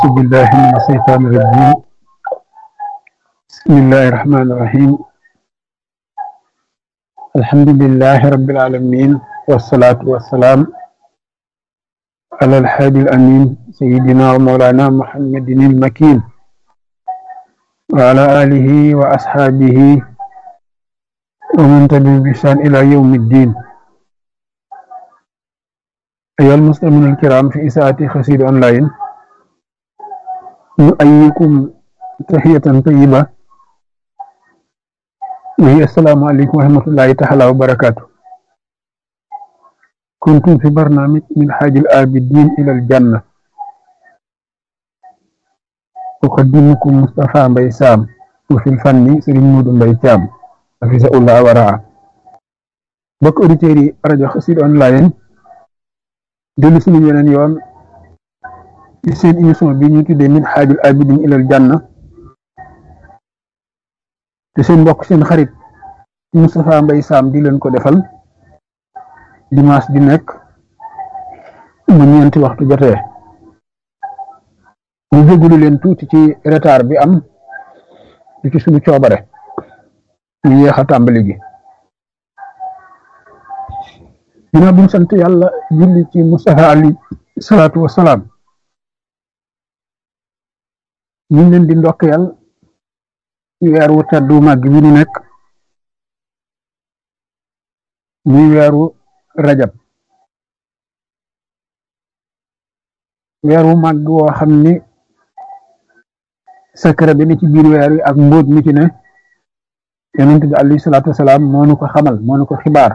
أعوذ بالله من الشيطان الرجيم بسم الله الرحمن الرحيم الحمد لله رب العالمين والصلاة والسلام على الحادي الأمين سيدنا ومولانا محمد المكين وعلى آله وأصحابه ومن تبعهم بإحسان إلى يوم الدين أيها المسلمون الكرام في إساءة خسير أونلاين نؤيكم تحية طيبة وهي السلام عليكم ورحمة الله تعالى وبركاته كنتم في برنامج من حاج الآبدين إلى الجنة أقدمكم مصطفى بيسام وفي الفن سرين مود بيسام حفظه الله ورعاه bokk auditeurs yi rajo Xassida online dellu suñu yeneen yoon ci seen émission bi ñu tuddee min xaajul abidin ilal janna te seen mbokk seen xarit Moustapha Mbaye Sam di leen ko defal dimanche di nekk mu ñeenti waxtu jotee ñu jégalu leen tuuti ci retard bi am di ci suñu coobare ñu yéex a tàmbali gi ginnaaw bi ñu sant yàlla julli ci Mustafa ali salaatu wasalaam ñu ngi leen di ndokkeel ci weer wu teddu màgg bi ñu nekk muy weeru rajab weer wu màgg woo xam ni secret bi ni ci biir weer wi ak mbóot mi ci ne yonent bi alayhi salaatu wasalaam moo nu ko xamal moo nu ko xibaar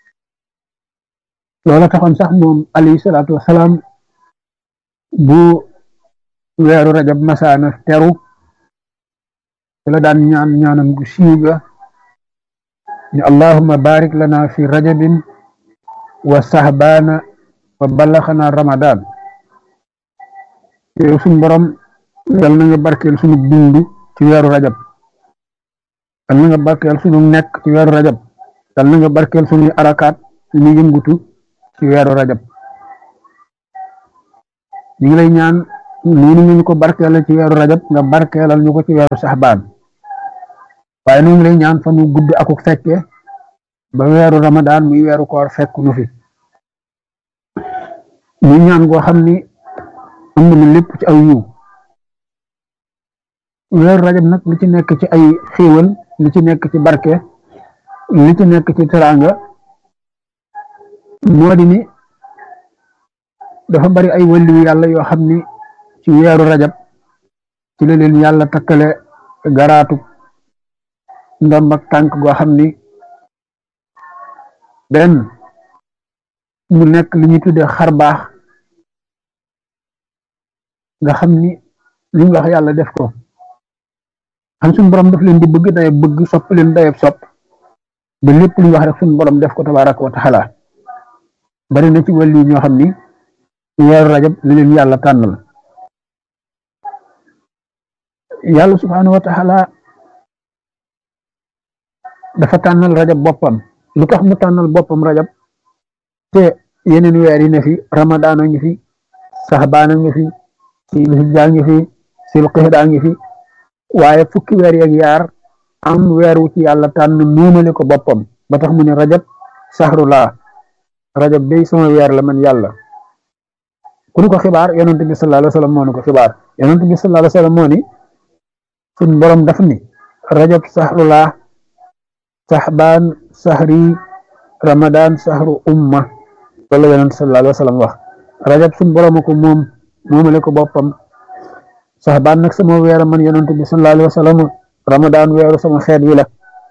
loola taxoon sax moom alayhi salaatu wasalaam bu weeru rajab masaana teru la daan ñaan ñaanam gu siiw ga ni allahumma barik lana fi rajabin wa sahbaana wa ballaxana ramadan yow suñ borom yal na nga barkeel sunu dund ci weeru rajab yal na nga barkeel sunu nekk ci weeru rajab yal na nga barkeel sunuy arakaat suñu yëngutu ci weeru rajab ñu ngi lay ñaan noonu ñu ko barkeelal ci weeru rajab nga barkeelal ñu ko ci weeru saxbaan waaye ñu ngi lay ñaan fa nu gudd aku fekke ba weeru ramadaan muy weeru koor fekk nu fi muy ñaan goo xam ni am na lépp ci aw yiw weeru rajab nag li ci nekk ci ay xéewal li ci nekk ci barke li ci nekk ci teraanga moo di ni dafa bari ay wàllu yàlla yoo xam ni ci weeru rajab ci la leen yàlla takkale garaatu ndomb ak tànk goo xam ni benn mu nekk li ñuy tuddee xar baax nga xam ni li ñu wax yàlla def ko xam suñu borom daf leen di bëgg dayab bëgg sopp leen dayab sopp ba lépp lu ñu wax rek suñu borom def ko tabaaraka wa taala bari na ci wàllu ñoo xam ni weeru rajab li leen yàlla tànnal yàlla subhaanahu wa taala dafa tànnal rajab boppam lu tax mu tànnal boppam rajab te yeneen weer yi ne fi ramadaan a ngi fi saxbaan a ngi fi silhijja ngi fi silqixda ngi fi waaye fukki weer yeeg yaar am weer wu ci yàlla tànn nuumale ko boppam ba tax mu ne rajab saxrulaa rajab day sama weer la man yàlla ku ñu ko xibaar yonent bi sallallahu alayhi wa sallam moo ñu ko xibaar yonent bi sallallahu alayhi wa sallam moo ni suñ borom daf ni rajab saxrulaa saxbaan saxri ramadan saxru umma loolu la yonent sallallahu alayhi wa sallam wax rajab suñ borom ko moom moomale ko boppam saxbaan nag sama weer man yonent bi sallallahu alayhi wa sallam ramadan weeru sama xeet wi la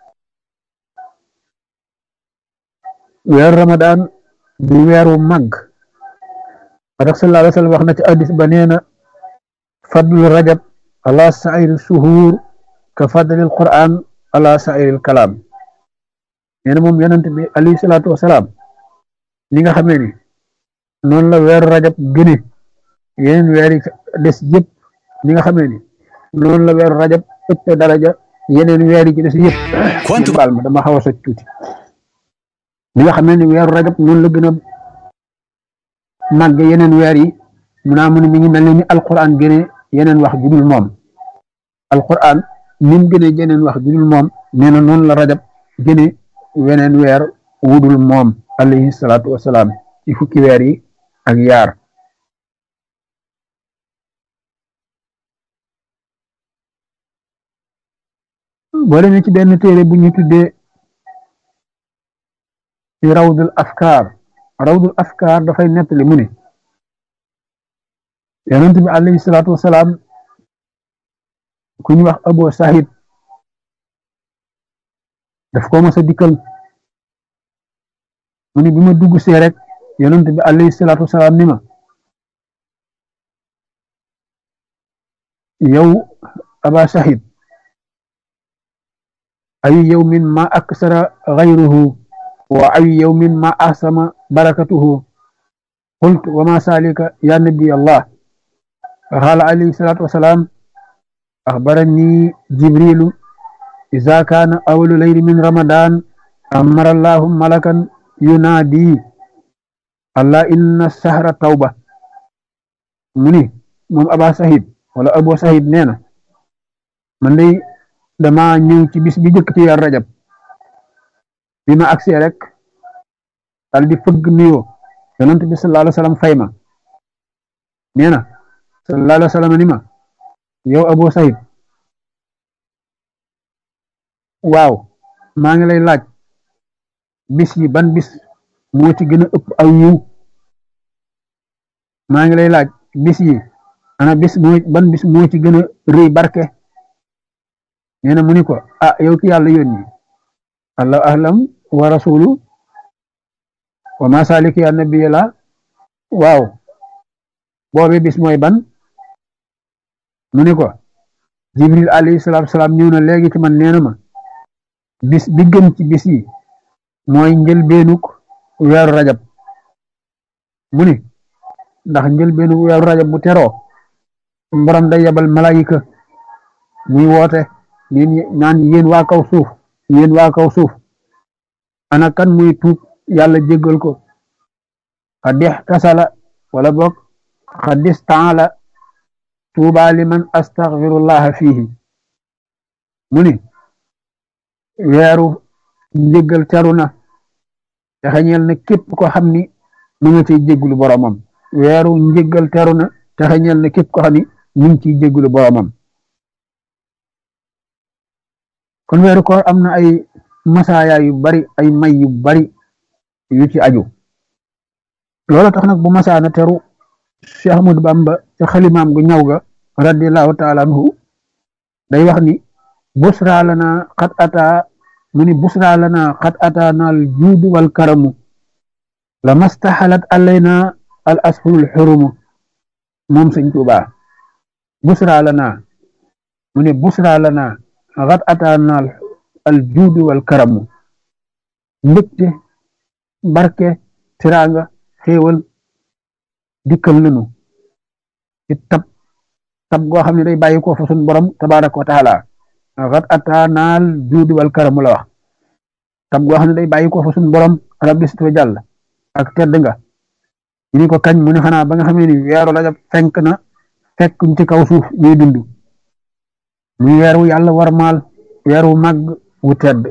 weeru ramadan di weeru màgg tax sallallahu alayhi wa sallam wax na ci addis ba nee na fadlu rajab ala sairi suhuur ka fadlil quran ala sairil kalaam nee na moom yonent bi alayhi salaatu wasalaam li nga xamee ni noonu la weeru rajab gëne yeneen weer yi des yëpp li nga xamee ni noonu la weeru rajab ëpp daraja yeneen weer yi ci des yëpp baal ma dama xaw a soj tuuti li nga xamee ni weeru rajab noonu la gën a màgg yeneen weer yi mu naa mu ne mi ngi mel ni ni alquran gënee yeneen wax judul moom alquran nim gëne jeneen wax judul moom nee na noonu la rajab gëne weneen weer wudul moom alayhi salaatu wasalaam ci fukki weer yi ak yaar boo demee ci benn téere bu ñu tuddee ci rawdul afkaar rawdul afkaar dafay nettali mu ne yonent bi alayhi salaatu wasalaam ku ñu wax abo sahid daf ko mos a dikkal mu ne bi ma dugg see rek yonent bi alayhi salaatu wasalaam ni ma yow aba sahid ay yawmin ma aksara gayruhu wa ay yawmin ma ahsama barakatuhu qultu wa ma salika ya nabi allah qala alayhi salatu wassalam akhbarani jibrilu idha kana awwalu layli min ramadan amara allah malakan yunadi allah inna sahra tawba muni mom aba sahid wala abu sahid neena man day dama ñëw ci bis bi jëkk ci weer rajab bi ma agsee rek dal di fëgg nuyoo yonent bi sallallahu alayhi wa sallam fay ma nee na sallallahu alayhi wa sallam ni ma yow Abu Sayid waaw maa ngi lay laaj bis yi ban bis moo ci gën a ëpp aw yiw maa ngi lay laaj bis yi ana bis moo ban bis moo ci gën a rëy barke nee na mu ni ko ah yow ki yàlla yónni allahu ahlam wa rasulu wa ma salik ya nabiya la waaw boobe bis mooy ban mu ni ko jibril alayhi salatu wasalaam ñëw na léegi ci man nee na ma bis bi gën ci bis yi mooy njëlbeenuk weeru rajab mu ni ndax njëlbeenuk weeru rajab bu teroo borom day yabal malayika muy woote neen naan yéen waa kaw suuf yéen waa kaw suuf ana kan muy tuub yàlla jéggal ko xadix tasala wala boog xadis taala tuuba liman astaghfirullaha fihi mu ni weeru njéggal teru na te xeñeel na képp ko xam ni mu nga ciy jéggulu boromam weeru njéggal teru na te xeñeel na képp ko xam ni mu ngi ciy jéggulu boromam kon weeru koor am na ay masaaya yu bari ay may yu bari yu ci aju loola tax nag bu masaana teru Cheikh Ahmadou Bamba ca xalimaam gu ñaw ga radiallahu taala anhu day wax ni busra lana xat ata mu ni busra lana xat ata naal juudu wal karamu la mastaxalat alayna al ashurul xurumu moom sëñ Tuuba busra lana mu ni busra lana xat ataanaal al juudu wal karamu mbégte barke tiraanga xéewal dikkal nanu ci tab tab goo xam ne day bàyyi ko fa sun borom tabaraka wa taala xat ataanaal juudu wal karamu la wax tab goo xam ne day bàyyi ko fa sun borom rabbi sit wa jàll ak tedd nga ñu ni ko kañ mu ne xanaa ba nga xamee ni weeru rajab fenk na fekk ci kaw suuf ñuy dund muy weer wu yàlla warmaal weer wu màgg wu tedd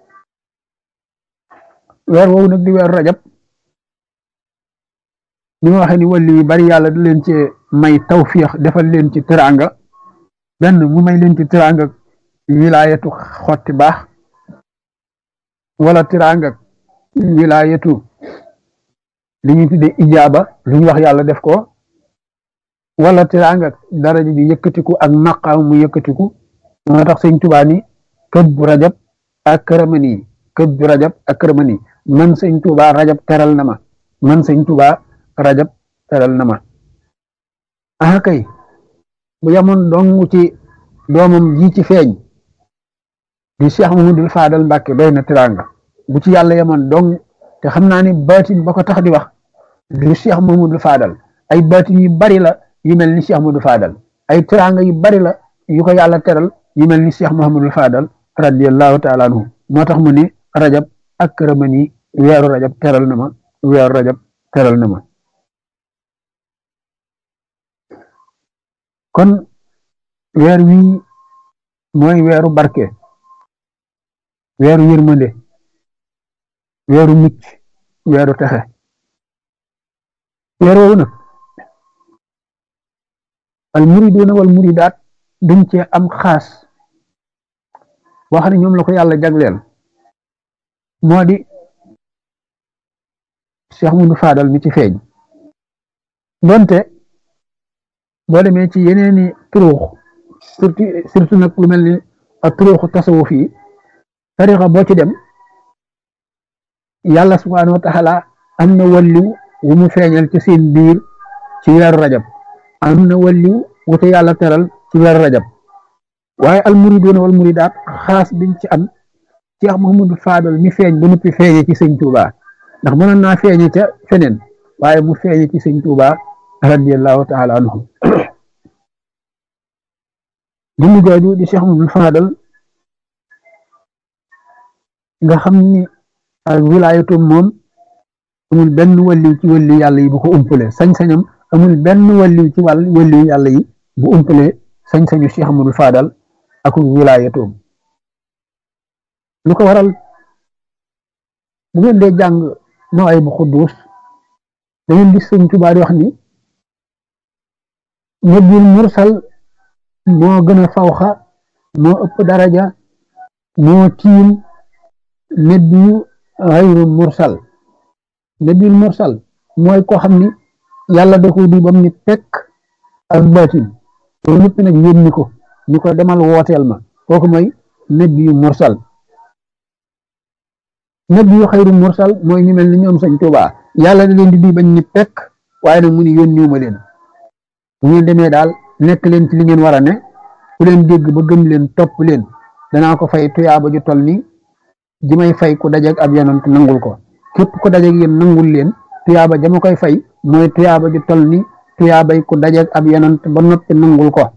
weer woowu nag di weeru rajab ni ma waxee ni wàlli yu bari yàlla da leen ci may tawfiix defal leen ci teraanga benn mu may leen ci teraanga wilaayatu xotti baax wala teraanga wilaayatu li ñu tuddee ijaaba lu ñu wax yàlla def ko wala teraanga daraja ji yëkkatiku ak maqaam mu yëkkatiku moo tax sëñ Tuubaa ni kët bu rajab ak këramani kët bu rajab ak këramani man sëñ Tuubaa rajab teral na ma man sëñ Tuubaa rajab teral na ma ah kay bu yamoon dong ci doomam ji ci feeñ di Cheikh Mamadou Fadal Mbàkke doy na teraanga bu ci yàlla yamoon dong te xam naa ni baatin ba ko tax di wax du Cheikh Mamadou Fadal ay baatin yu bari la yu mel ni Cheikh Mamadou Fadal ay teraanga yu bari la yu ko yàlla teral yu mel ni Cheikh Mahamadul Fadal radiyallahu taala anhu moo tax mu ne rajab ak këramani weeru rajab teral na ma weeru rajab teral na ma kon weer wii mooy weeru barke weeru yërmande weeru mucc weeru texe weer woowu nag al muriduuna wal muridaat dañ cee am xaas boo xam ne ñoom la ko yàlla jagleel moo di Cheikh Moudou Fadal mi ci feeñ donte boo demee ci yeneeni turuux surtout surtout nag lu mel ni ak turuuxu tasawuf yi tarixa boo ci dem yàlla subhaanahu wa taala am na walliw wu mu feeñal ci seen biir ci weeru rajab am na walliw wu te yàlla teral ci weeru rajab waaye al muriduuna wal muridaat xaas biñ ci am Cheikh Mouhamadou Fadal mi feeñ ba noppi feeñe ci sëñ Touba ndax mënoon naa feeñe ca feneen waaye mu feeñe ci sëñ Touba radiyallahu taala anhu jëmm jooju di Cheikh Mouhamadou Fadal nga xam ni ak wilaayatum moom amul benn walliw ci walliw yàlla yi bu ko umpale sañ-sañam amul benn walliw ci wàll walliw yàlla yi bu umpale sañ-sañu Cheikh Mouhamadou Fadal ak wilaayatum lu ko waral bu ngeen dee jàng noo ay bu xudduus da ngeen gis sëñ Tuubaa di wax ni nabil mursal moo gën a fawxa moo ëpp daraja moo tiim nabiyu xayru mursal nabil mursal mooy koo xam ni yàlla da ko di bam ni pekk ak baatin loolu ñëpp nag yónni ko ni ko demal wooteel ma kooku mooy nabiyu mursal nabiyu xayru mursal mooy ñu mel ni ñoom sëñ Tuubaa yàlla da leen di di bañ ni pekk waaye nag mu ni yónniwuma leen bu ngeen demee daal nekk leen ci li ngeen war a ne ku leen dégg ba gëm leen topp leen danaa ko fay tuyaaba ju tol ni ji may fay ku dajeeg ab yonent nangul ko képp ku dajeeg yéen nangul leen tuyaaba jama koy fay mooy tuyaaba ju tol ni tuyaabay ku dajeeg ab yonent ba noppi nangul ko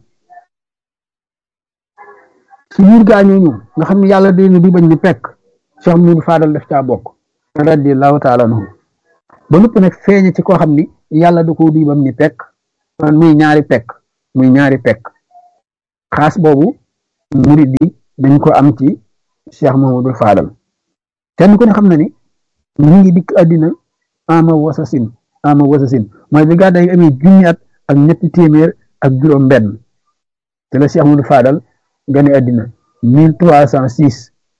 ci biir gaañooñu nga xam ne yàlla da leen di bañ ni pekk Cheikh Moudou Fadal def caa bokk radiyallahu taala anhu ba noppi nag feeñe ci koo xam ni yàlla da ko di bam ni pekk muy ñaari pekk muy ñaari pekk xaas boobu murid yi dañ ko am ci Cheikh Mouhamadou Fadal kenn ku ne xam na ni mu ngi dikk àddina ama wasasin ama wasasin mooy bi gàddaay gi amee junni at ak ñetti téeméer ak juróom benn te la Cheikh Mouhamadou Fadal gane àddina mille trois cent six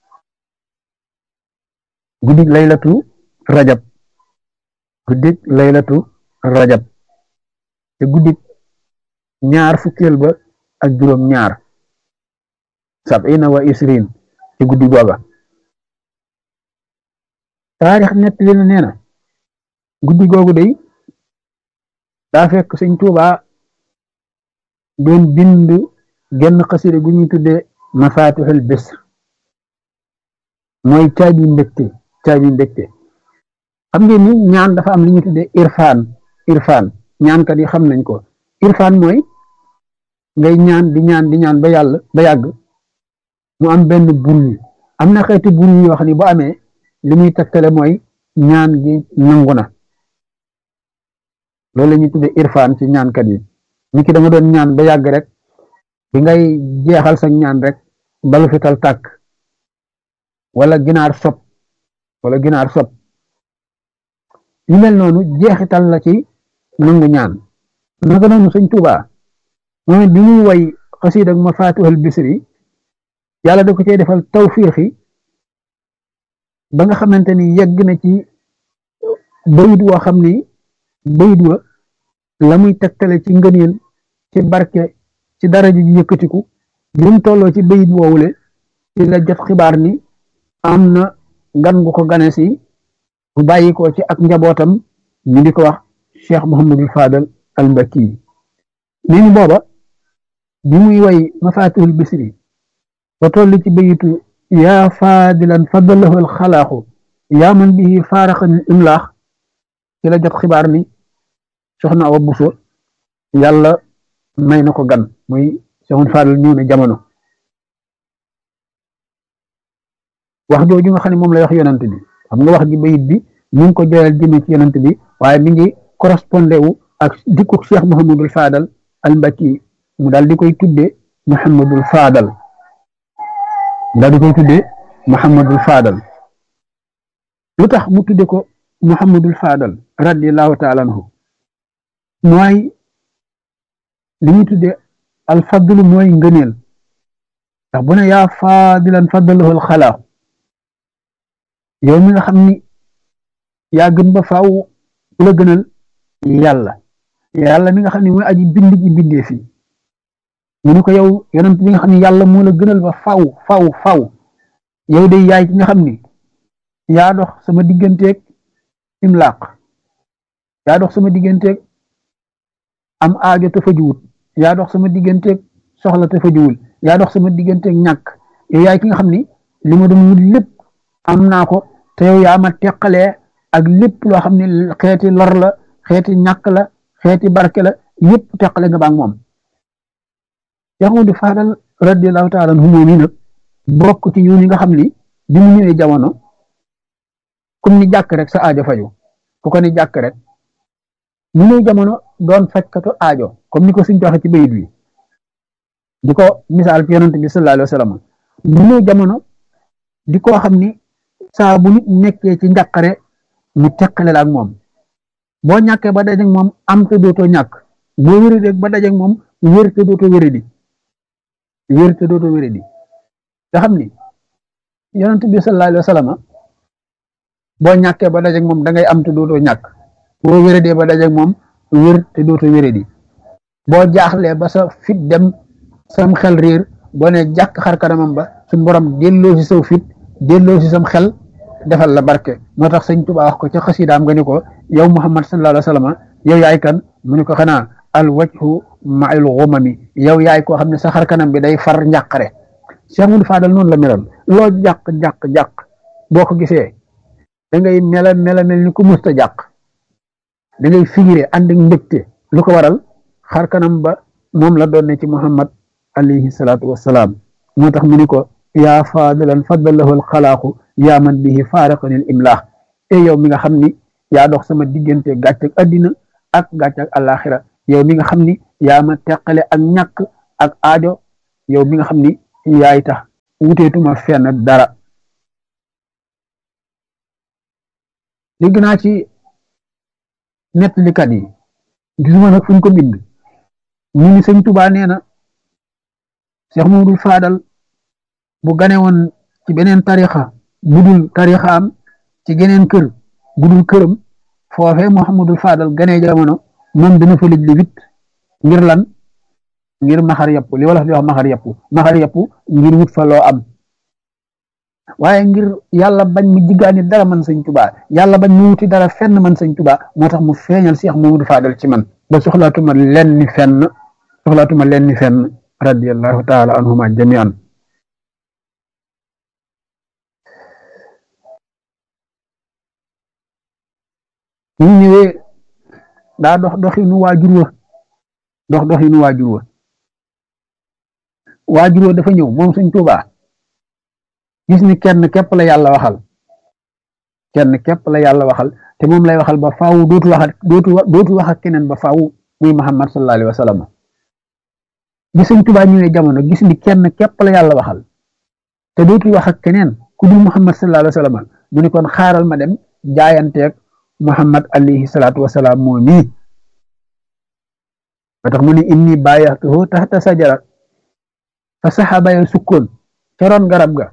guddik laylatu rajab guddik laylatu rajab te guddik ñaar fukkeel ba ak juróom ñaar sabina wa isrin ci guddi googa taarix nettali na nee na guddi googu day daa fekk sëñ Tuubaa doon bind genn xasida gu ñuy tudde mafatixul bisr mooy caabi mbégte caabi mbégte xam ngeen ni ñaan dafa am li ñuy tudde irfaan irfaan ñaankat yi xam nañ ko irfaan mooy ngay ñaan di ñaan di ñaan ba yàlla ba yàgg mu am benn bruit am na xeeti bruit yoo xam ne bu amee li muy tegtale mooy ñaan gi nangu na loolu la ñuy tudde irfaan ci ñaankat yi ni ki da nga doon ñaan ba yàgg rek bi ngay jeexal sa ñaan rek balu fital tàkk wala ginaar sob wala ginaar sob yu mel noonu jeexital la ci nangu ñaan naka noonu sëñ Tuubaa moom bi muy way xasiid ak mafatihul bisri yàlla da ko cee defal tawfiixi ba nga xamante ni yegg na ci bayit woo xam ni bayit wa la muy tegtale ci ngëneel ci barke ci daraja ji yëkkatiku bi mu tolloo ci bayit woowule ci la jot xibaar ni am na gan gu ko gane si bu bàyyi ko ci ak njabootam ñu di ko wax Cheikh Mouhamadul Fadal al Mbakki nee ni booba bi muy way mafatihul bisri ba toll ci bayitu yaa faadilan fadalahu al xalaaxu yaa man bihi faaraxan imlaax ci la jot xibaar ni soxna Awa Buso yàlla may na ko gan muy Cheikh Fadal ñëw na jamono wax jooju nga xam ne moom lay wax yonant bi xam nga wax ji bayit bi ñu ngi ko joyal jëme ci yonant bi waaye mi ngi correspondé wu ak dikku Cheikh Mouhamadul Fadal al Mbakki mu daal di koy tudde muhammadul faadal daal di koy tuddee muhammadul faadal lu tax mu tudde ko muhammadul faadal radiallahu taala anhu mooy li ñuy tudde alfadlu mooy ngëneel ndax bu ne yaa faadilan faddalahu alxalaa yow mi nga xam ni yaa gën ba faaw ku la gënal yàlla yàlla mi nga xam ne mooy aji bind ji bindee fi mu ne ko yow yonent bi nga xam ne yàlla moo la gënal ba faw faw faw yow de yaay ki nga xam ni yaa dox sama digganteeg imlaaq yaa dox sama digganteeg am aajo te fajuwut yaa dox sama digganteeg soxla te fajuwul yaa dox sama digganteeg ñàkk yow yaay ki nga xam ni li ma doon wut lépp am naa ko te yow yaa ma teqalee ak lépp loo xam ne xeeti lor la xeeti ñàkk la xeeti barke la yépp teqale nga baag moom Yaxudu Faadal radiyallahu taala anhu moom yi nag bokk ci yoon yi nga xam ni bi mu ñëwee jamono comme ni jàkk rek sa aajo faju ku ko ni jàkk rek mu ñëw jamono doon fajkatu aajo comme ni ko suñ joxe ci bayit wi di ko misaal ci yonent bi sallallahu alayhi wa sallam mu ñëw jamono di ko xam ni saa bu nit nekkee ci njàqare mu teqale la ak moom boo ñàkkee ba dajeeg moom am te dootoo ñàkk boo wéradee ba dajeeg moom wér te dootoo wéradi wér te dootoo wéradi nga xam ni yonent bi sallallahu alayhi wa sallam boo ñàkkee ba dajeeg moom da ngay am te dootoo ñàkk boo wéradee ba dajeeg moom wér te dootoo wéradi boo jaaxlee ba sa fit dem sam xel réer boo ne jàkk xar kanamam ba suñ borom delloo si saw fit delloo si sam xel defal la barke moo tax sëñ Tuubaa wax ko ca xasidaam nga ni ko yow Muhammad sallallahu alayhi wa sallam yow yaay kan mu ni ko xanaa al wajhu ma'al ghumami yow yaay koo xam ne sa xar kanam bi day far njàqare Cheikh Moudou Fadal noonu la meloon loo jàq jàq jàq boo ko gisee da ngay mela mela mel ni ku musta jàq da ngay figiré ànd ak mbégte lu ko waral xar kanam ba moom la doon ne ci Muhammad alayhi salaatu wassalaam moo tax mu ni ko yaa faadilan faddalahu alxalaaqu yaa man bihi faaraqani al imlaax e yow mi nga xam ni yaa dox sama diggante gàcc ak addina ak gàcc ak alaxira yow mi nga xam ni yaa ma teqale ak ñàkk ak aajo yow mi nga xam ni yaay tax wuteetuma fenn dara dégg naa ci nettalikat yi gisuma nag fu ñu ko bind ñu ni sëñ Tubaa nee na Cheikh Mamadou Fadal bu gane woon ci beneen tarixa budul tarixaam ci geneen kër budul këram foofee Mouhamadul Fadal ganee jamono moom dana fa lëj li wit ngir lan ngir maxar yàpp li wala di wax maxar yàpp maxar yàpp ngir wut fa loo am waaye ngir yàlla bañ mu jiggaani dara man sëñ Tubaa yàlla bañ mu wuti dara fenn man sëñ Tubaa moo tax mu feeñal Cheikh Mamadou Fadal ci man ba soxlaatuma lenn fenn soxlaatuma lenn fenn radiyallahu taala anhuma jamian ñu ñëwee daa dox doxinu waajur wa dox doxinu waajur wa waajur wa dafa ñëw moom Sëñ Tuubaa gis ni kenn képp la yàlla waxal kenn képp la yàlla waxal te moom lay waxal ba faaw dootu wax dootu dootu wax ak keneen ba faaw muy Muhammad sallallahu alayhi wa sallam bi Sëñ Tuubaa ñëwee jamono gis ni kenn képp la yàlla waxal te dootu wax ak keneen ku dul Muhammad sallallahu alayhi wa sallam mu ni kon xaaral ma dem jaayanteeg Muhammad alayhi salaatu wasalaam moo nii ba tax mu ne inni bàyyaxtuhu taxta sajara fa saxaaba ya sukkoon ca roon garab ga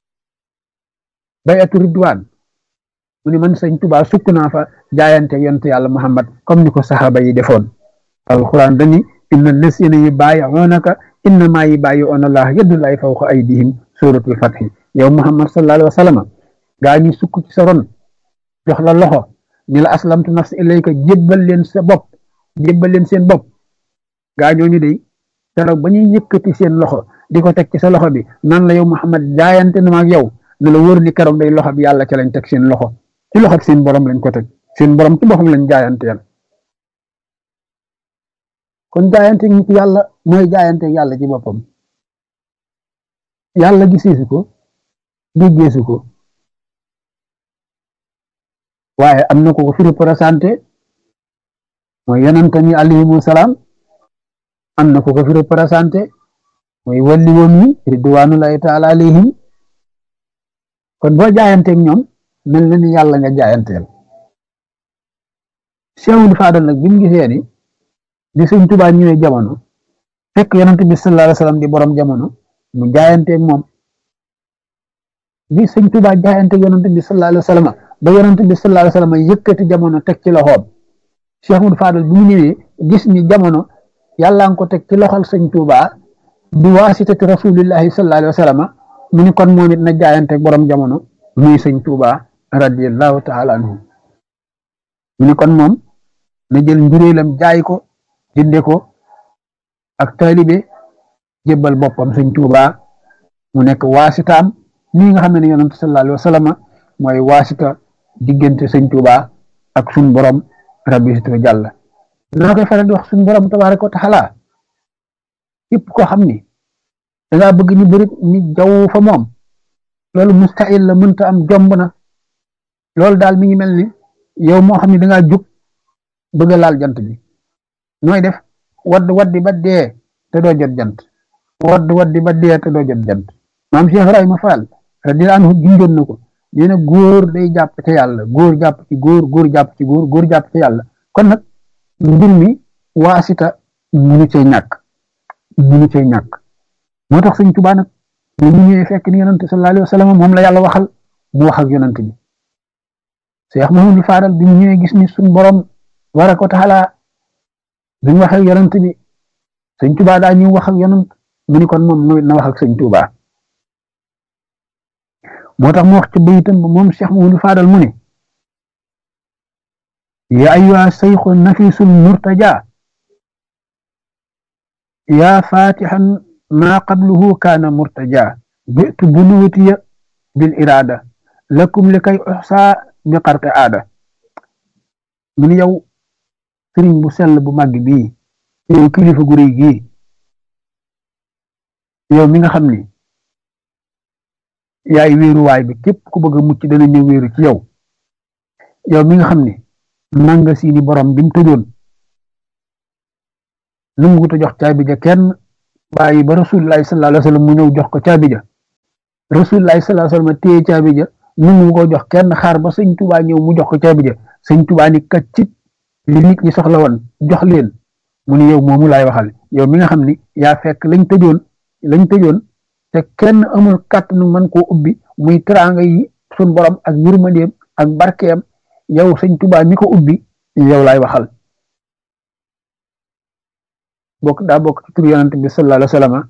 bayatu ridwaan mu ne man sëñ Tuubaa sukk naa fa jaayante yonent yàlla Muhammad comme ni ko saxaaba yi defoon alquran dani inna lasina yi bàyyi'unaka innama yi bàyyi'una Allah yadullahi fawqa aydihim suratul fathi yow Muhammad sallallahu alayhi wa sallam gaa ñi sukk ci sa ron jox la loxo ni la aslamtu nafsi ilayka jébbal leen sa bopp jébbal leen seen bopp gaa ñooñu de keroog ba ñuy yëkkati seen loxo di ko teg ci sa loxo bi nan la yow Muhammad jaayante na ma ak yow ne la wóor ni keroog day loxo bi yàlla ca lañ teg seen loxo ci loxo seen borom lañ ko teg seen borom ci boppam lañ jaayanteel kon jaayante nit yàlla mooy jaayante yàlla ci boppam yàlla giseesu ko déggeesu ko waaye am na ko ko fi représenté mooy yonent yi alayhimu salaam am na ko ko fi représenté mooy walli woon yi ridwanullahi taala alayhim kon boo jaayanteeg ñoom mel na ni yàlla nga jaayanteel Seexul Faadal nag bi mu gisee ni di sëñ Tuubaa ñëwee jamono fekk yonent bi sallallahu alayhi wa sallam di borom jamono mu jaayanteeg moom bi sëñ Tuubaa jaayanteeg yonent bi sallallahu alayhi wa sallam ba yonent bi sallallahu alayhi wa sallam yëkkati jamono teg ci loxoom Seexul Faadal bi mu ñëwee gis ni jamono yàlla nga ko teg ci loxol sëñ Tuubaa bi waasitati rasulillahi sallallahu alayhi wa sallam mu ni kon moom it na jaayanteeg borom jamono muy sëñ Tuubaa radiyallahu taala anhu mu ni kon moom na jël njuréelam jaay ko jënde ko ak taalibe jébbal boppam sëñ Tuubaa mu nekk waasitaam nii nga xam ne ne yonent sallallahu alayhi wa sallam mooy waasita diggante sëñ Tuubaa ak suñ borom rabbi situ jàlla naa koy faral di wax suñ borom tabaaraka wa taala képp koo xam ni dangaa bëgg ñu bëri ni jaww fa moom loolu mustahil la mënta am jomb na loolu daal mi ngi mel ni yow moo xam ne dangaa jug bëgg a laal jant bi nooy def wadd waddi ba dee te doo jot jant wadd waddi ba dee te doo jot jant maam Cheikh Ibrahima Fall radiyallahu anhu junjoon na ko nee na góor day jàpp ca yàlla góor jàpp ci góor góor jàpp ci góor góor jàpp ca yàlla kon nag mbir mi waasita munu cee ñàkk munu cee ñàkk moo tax sëñ Tuubaa nag ñu ñëwee fekk ni yonante sallallahu alayhi wa sallam moom la yàlla waxal mu wax ak yonante bi Cheikh Mahamadou Fadal bi mu ñëwee gis ni suñ borom war a ko taxalaa bi mu wax ak yonant bi sëñ Tuubaa daa ñëw wax ak yonant mu ni kon moom na wax ak sëñ Tuubaa moo tax mu wax ci bayitam ba moom Cheikh Mahamadou Fadal mu ne ya ayyuha sayxu nafisul murtaja yaa fatihan ma qabluhu kaana murtaja bitu bunuwatiya bil irada lakum li kay uxsaa bi xarte aada mu ni yow sëriñ bu sell bu màgg bii yow kilifa gu rëy gii yow mi nga xam ni yaay wéeruwaay bi képp ku bëgg a mucc dana ñëw wéeru ci yow yow mi nga xam ni manga siini borom bi mu tëjoon nanguwut a jox caabi ja kenn bàyyi ba rasulullahi sallallahu alayhi wa sallam mu ñëw jox ko caabi ja rasulullahi sallallahu alayhi wa sallam téye caabi ja nangu ko jox kenn xaar ba sëñ Tuubaa ñëw mu jox ko caabi ja sëñ Tuubaa ni kaccit li nit ñi soxla woon jox leen mu ni yow moomu laay waxal yow mi nga xam ni yaa fekk lañ tëjoon lañ tëjoon te kenn amul kàttanu mën koo ubbi muy teraanga yi sun borom ak yërmandeem ak barkeem yow sëñ Tuubaa mi ko ubbi yow laay waxal bokk daa bokk ci tur yonent bi sallallahu alayhi wa sallam